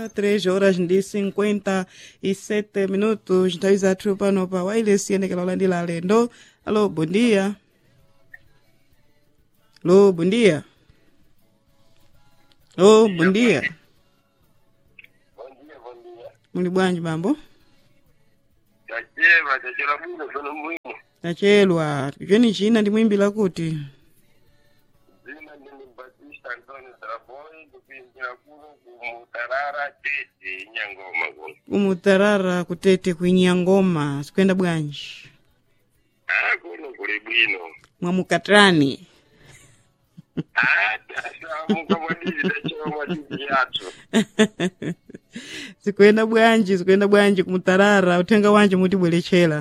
3 horas ndi 57 minutos nthawi zathu pano pa wireless yenekera olandira alendo alo bom dia lo bom dia lo bom dia Bom dia, bom dia. muli bwanji bambo Tachema, tachela bwino sono mwino. tachelwa cheni china ndimwimbira kuti Zina ndini Batista Antônio Draboy, ndikuimbira kuno kumutarara tete nyangoma kuno. kumutarara kutete kuinya ngoma sikuyenda bwanji Ah, kuno kuli bwino. mwamukatrani Ah, tasamuka mwadidi tachema mwadidi yathu. sikuyenda bwanji sikuyenda bwanji kumutarara uthenga wanje mutibweretchera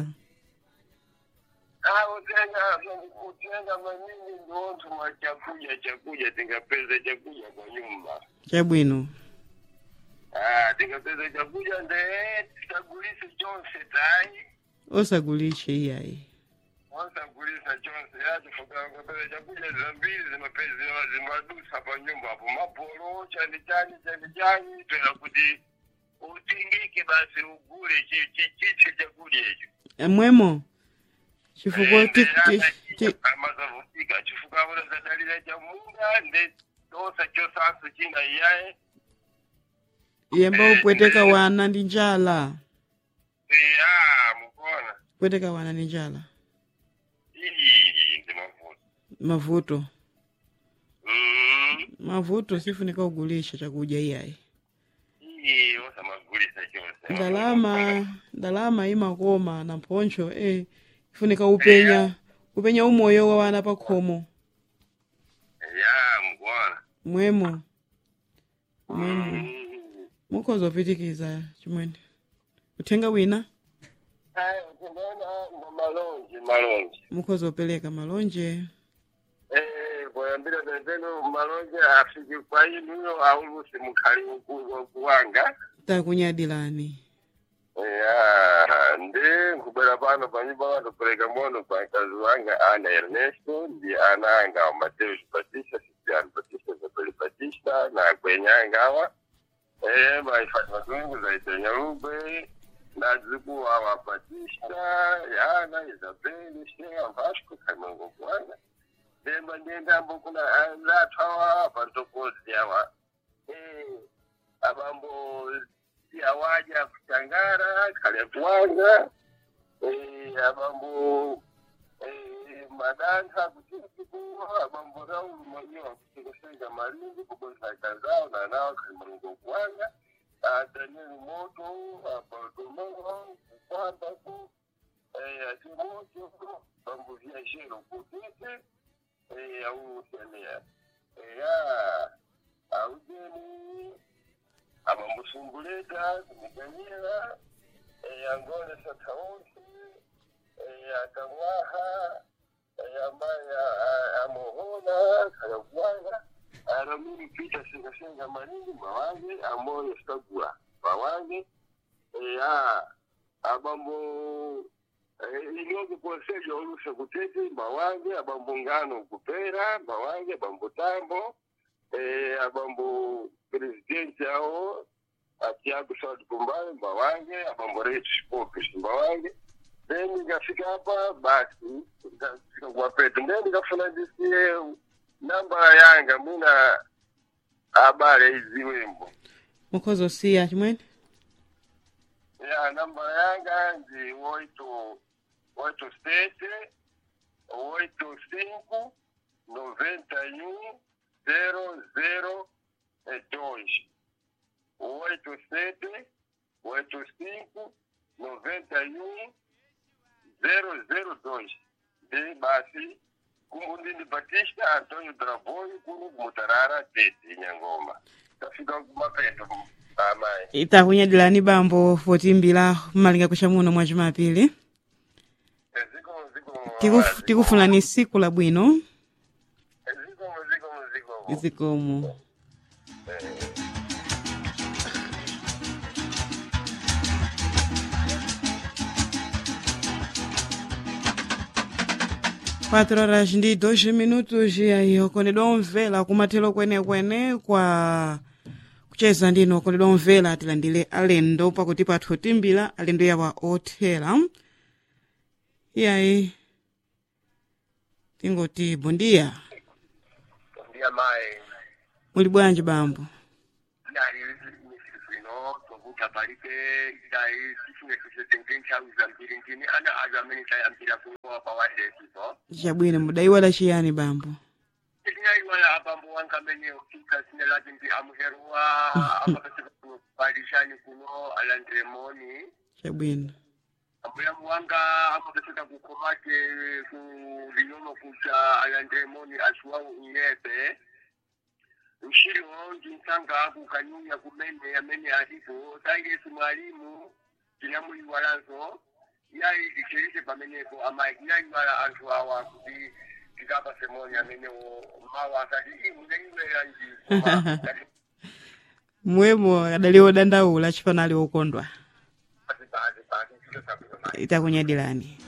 Ah, utenga, utenga manyingi ndiontu mwa chakuja chakuja, tingapeza chakuja kwa nyumba. chabwino Ah, tingapeza chakuja nde tagulisi chonse tai. osagulishe iyayi wasagulisa chonse yacho fukangapele chakuja zambiri zimapezi zimadusa pa nyumba apo mapolo chani chani chani chani toya kuti utingike basi ugule chi- chi- chiche chakudya icho mwemo chifukwa ti- ti- ti- amazavutika chifuka avona zadalira cha munda nde dosa chosanso china iyaye yemba upweteka wana ndi njala ya mukona kupweteka wana ndi njala iyi ndi mavuto mavuto Mm, mavuto sifunika ugulisha chakudya iyayi iyi osamagulisa chonse ndalama ndalama imakoma na mphoncho eh ifunika upenya upenya umoyo wa wana pakhomo ya mukona mwemo mwemo Mm. mukhoza upitikiza chimwene uthenga wina Haya, tunaona ndo malonji malonji mukhoza upereka malonje Eh, kuyambira penzeno malonji afiki kwa inuyo aulusi mukhali uku- kuwanga takunyadilani ya ndi nkubwera pano panyumba vandopereka mono pa mkazi wanga ana ernesto ndi ana anga wa mateus batista sistiano batista zabeli batista na kwenyanga awa eh, maifati matungu zaitenya lugbe na dzikuwa awa batista yana isabeli shea vasco kaimango kuwanga demba ndiendambo kuna anzathu awa pantokozi awa eh, abambo siawaja kuchangara kale kuwanga eh, abambo eh, madanka kuchikuwa abambo raulu mwenyewe kuchekesega malingi kubosa kazao na nao kalimalungo kuwanga ah, daniel moto abartolomeo kukwamba ku eh, atimoto bambo viajero kutete eh, ausenea eh, ya aujeni amamusumbuleta kumiganyira yangone sataonsi akamwaha amaya amohona kayagwanga aramiri pita sengasenga manini mawange amoyo stagua mawange ya abambo inoge konsejo oluse kutete mawange abambo ngano kupera mawange abambo tambo eh, abambo presidenti ao atiago saudi kumbayo mbawange abambo retu popes mbawange then nikafika hapa basi nikafika kuwapeta then nikafuna ndisikie namba yanga mina habari hizi wembo mukhoza usiya chimwene ya namba yanga ndi oito oito sete oito cinco noventa e um zero zero e dois oito sete oito cinco noventa e um zero zero dois de basi kumundini batista antônio draboio kuno kumutarara tete nyangoma tafika kumapeto amayi itakunyadilani bambo potimbira malinga kucha muno mwa chimapili zikomo zikomo Tikuf- tikufunani siku labwino zikomo zikomo zikomo zikomo quatro horas ndi dois minutos e aí okonedwa omvera kumathero kwenekwene kwa kucheza ndino kondedwa omvera tilandire alendo pakuti pathu timbira alendo yawa othera iyayi tingoti bondiya ndiya mayi muli bwanji bambo yali misifino tokuta palibe dai sifune tusetenge nthawi zambiri ndini ana azo amene tayambira kulowa pa wadesipo chabwino mudayiwala chiyani bambo tinayiwala abambo wanga amene ufika sine lati ndi amuheruwa amapeseka kupalishani kuno alandremoni chabwino ambulamu wanga amapeseka kukhomate ku linono kucha alandremoni asuwawu inepe mshilo ndinsanga kukanyunya kumene amene alipo tayesu mwalimu tinamuyiwalanso yayi icherise pamenepo ama inayiwala anthu awa kuti tikapa semoni amene mawa akati ii munayiwera nji mwemo adali odandaula chifanali okondwa basi basi basi ntchito zabwino mayi itakunyadilani